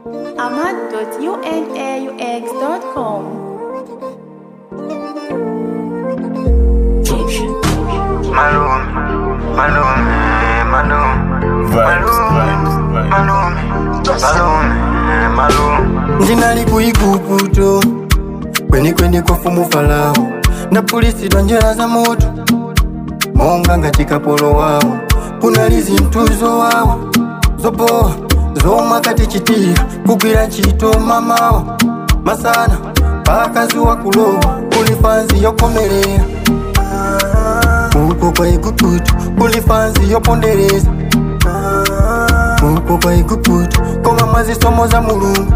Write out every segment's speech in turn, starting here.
ahmad.unaux.com. Malume, malume, malume, malume, malume, malume, malume. ndinali kuiguguto kwenikweni kofumu farao ndapulisidwa njera za moto monga ngati kapolo wawo kunali zinthuzo wawo zopowa zomwe akatichitira kugwira ntchito mamawa masana pakazuwa kulowa kuli fanzi yokomerera uko kwa iguguto kuli fanzi yopondereza uko kwa iguguto koma mwazisomo za mulungu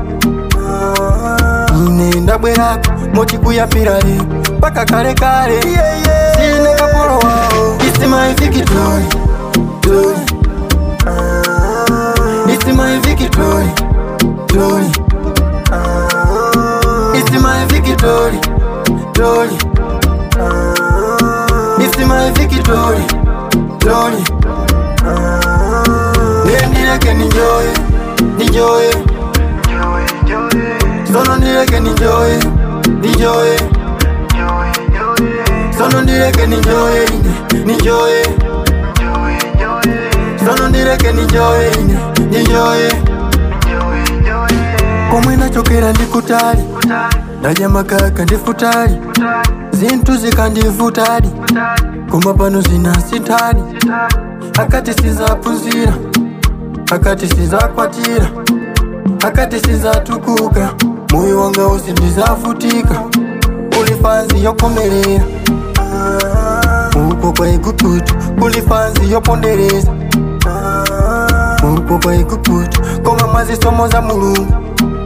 ine ndabwerako moti kuyambira lero mpaka kale kale sine kapolo wawo It's my victory Glory It's my victory Glory It's my victory Glory It's my victory Glory Nendileke ninjoye Ninjoye Joy, joy, Sono nileke ninjoye Ninjoye joy, joy, Sono nileke ninjoye ine Ninjoye joy, joy, Sono nileke ninjoye ine Ninjoye joy, joy. Komwe nachokera ndikutali Ndaja makaka ndifutali Zinthu zikandivutali Koma pano zinasithali Akati sizaphunzira Akati sizakwatira Akati sizatukuka Moyo wanga usi ndizavutika Kuli fanzi yokomerera Uko kwa igugutu Kuli fanzi yopondereza Uko kwa igugutu Koma mwazisomo za mulungu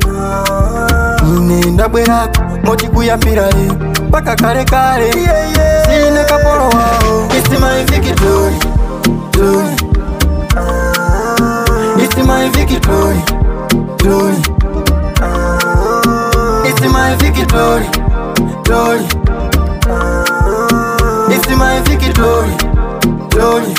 ine ndabwerako moti kuyambira lero mpaka kale kale sine kapolo wawo It's my victory glory It's my victory glory It's my victory glory It's my victory glory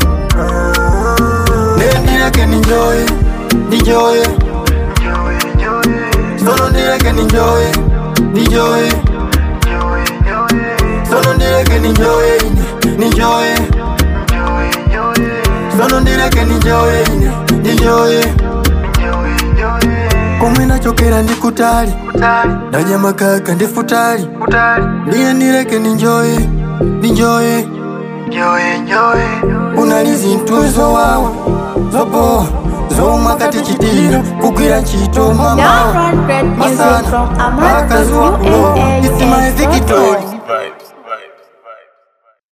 Nendileke ninjoye ninjoye Joy, joy, Sono nileke ninjoye ninjoye joy, joy, Sono nileke ninjoye ine ninjoye joy, joy, Sono nileke ninjoye ine ninjoye joy, joy. Komwe nachokera ndikutali Utali, Ndaja makaka ndifutali utali, Ndiye nileke ninjoye ninjoye joy, joy. Unali zinthuzo wawa zopowa zomwe akatichitira kugwira ntchito mamawa Download great music masana from pakazuwa kulowa It's my victory ahmad.unaux.com. Vibes.